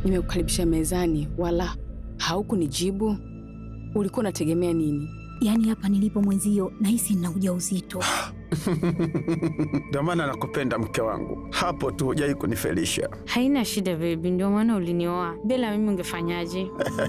nimekukaribisha mezani wala haukunijibu. Ulikuwa unategemea nini? Yaani hapa nilipo mwenzio nahisi nina ujauzito. Ndio maana nakupenda mke wangu, hapo tu hujai kunifelisha. Haina shida bebi, ndio maana ulinioa. Bila mimi ungefanyaje?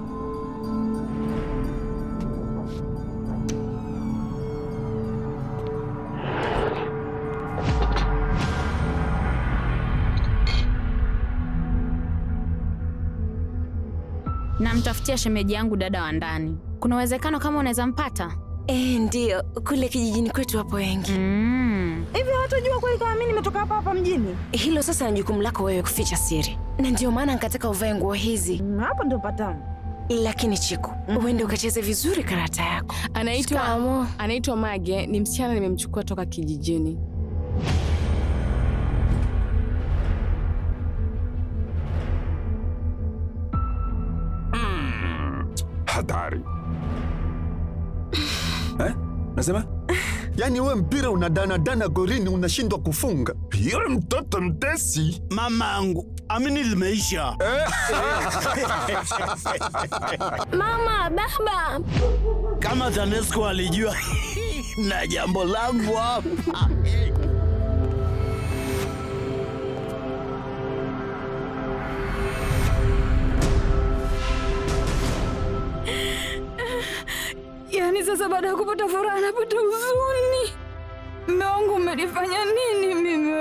Namtafutia shemeji yangu dada wa ndani. Kuna uwezekano kama unaweza mpata? Eh, ndiyo, kule kijijini kwetu wapo wengi. Mm. Hivi hawatajua kweli kama mimi nimetoka hapa hapa mjini? Hilo sasa ni jukumu lako wewe kuficha siri, na ndio maana nikataka uvae nguo hizi. Mm, Hapo ndio patamu. Lakini Chiku, uende ukacheze vizuri karata yako. Anaitwa Shikamo. anaitwa Mage, ni msichana nimemchukua toka kijijini. Hatari eh? Nasema yaani we mpira unadanadana gorini unashindwa kufunga. Yule mtoto mtesi Mamangu, amini limeisha. Mama, baba, Kama TANESCO alijua na jambo langu hapa. Yaani sasa baada ya kupata furaha napata huzuni. Mume wangu umenifanya nini mimi?